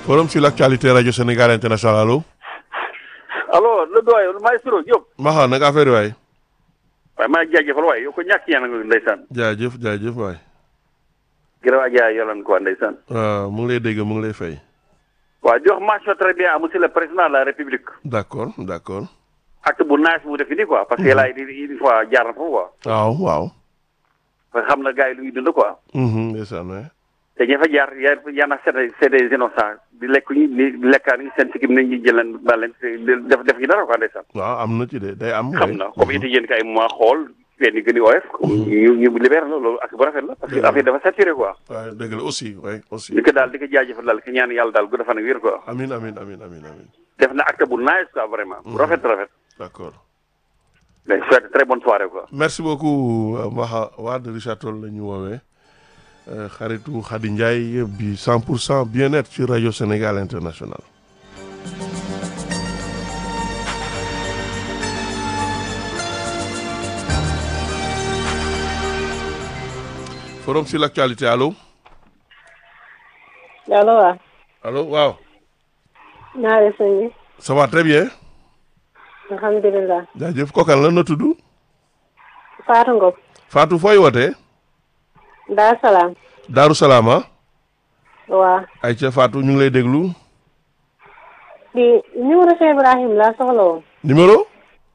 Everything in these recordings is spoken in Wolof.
forum sur l'actualité radio Sénégal international allo. allo le doyen maestro Diop. Maxa naka affaire waay. waaye maa ngi jaajëfal waaye yow ko ñàkk yéen a ngi ndeysaan. jaajëf jaajëf waay. gërëm ak jaay yolan quoi ndeysaan. waaw mu ngi lay dégg mu ngi lay fay. waaw di wax mention très bien à monsieur le président de la république. d'accord d'accord. acte bu naaj bu def nii quoi parce que laay di une fois jaar na foofu quoi. waaw waaw. parce que xam na gars yi lu ñuy dund quoi. ndeysaan waay. te ña fa jaar ya yaa na c'est c'est des innocents di lekk ñu di lekkaan ñu seen sikkim nañ ñu jëleen ba leen def def ñu dara quoi ndeysaan. waaw am na ci de day am. xam na comme it yéen kay mois xool fenn gën a oyof. ñu ñu libéré la loolu ak bu rafet la parce que affaire dafa saturé quoi. waaw dëgg la aussi waay aussi. di ko daal di ko jaajëfal daal ki ñaan yàlla daal gu dafa nag wér quoi. amin amin amin amin amin def na acte bu nice quoi vraiment. bu rafet rafet. d'accord. mais souhaite très bonne soirée quoi. merci beaucoup Maxa Wade Richard Toll la ñu woowee xaritu Khady Ndiaye bi 100 pour cent bien-être ci rajo Sénégal international. forum sur l'actualité allo. allo waaw. allo waaw. naa def sëñ bi. ça va très bien. alhamdulilah. jaajëf kookan la na tudd. Fatou Ngom. Fatou fooy wootee. Dar Salaam. Daaru Salaam ah. waaw. ayca Fatou ñu ngi lay déglu. di numéro Cheikh Ibrahim laa soxla woon. numéro.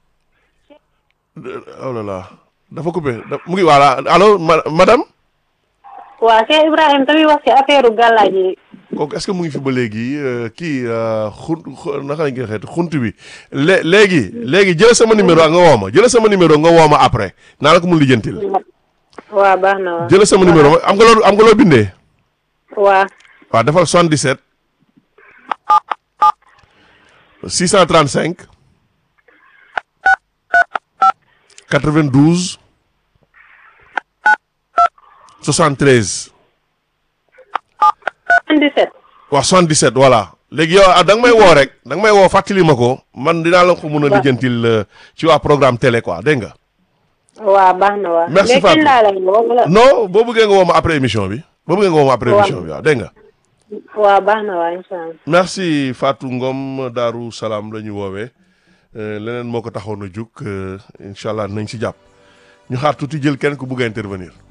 oh là là dafa coupé da- mu ngi voilà allo ma madame. waaw Cheikh Ibrahim tamit wax ci affaire gàllaaj yi. kooku est-ce que mu ngi fi ba léegi euh, kii xun xu- naka lañ koy xeet xunt bi lé léegi léegi jël sama numéro nga woo ma jël sama numéro nga woo ma après naa la ko mun lijjantil waaw baax na waaw. jël sama numéro am nga loo am nga loo bindee waaw. waaw defal 77 635 92 73 77. waaw 77 voilà léegi yow ah da nga may woo rek da nga may woo fàttali ma ko man dinaa la ko mun a lijjantil euh, ci waa programme télé quoi dégg nga. waaw baax na waaw. Merci, léegi Fatou. laa lay woo wala. non boo bëggee nga woo ma après émission bi boo bëggee nga woo ma après Waaw. émission bi waaw dégg nga. waaw baax na waaw incha allah. merci Fatou Ngom Daaru Salaam la ñu woowee euh, leneen moo ko taxoon a jug euh, incha allah nañ si jàpp ñu xaar tuuti jël kenn ku bugg a intervenir.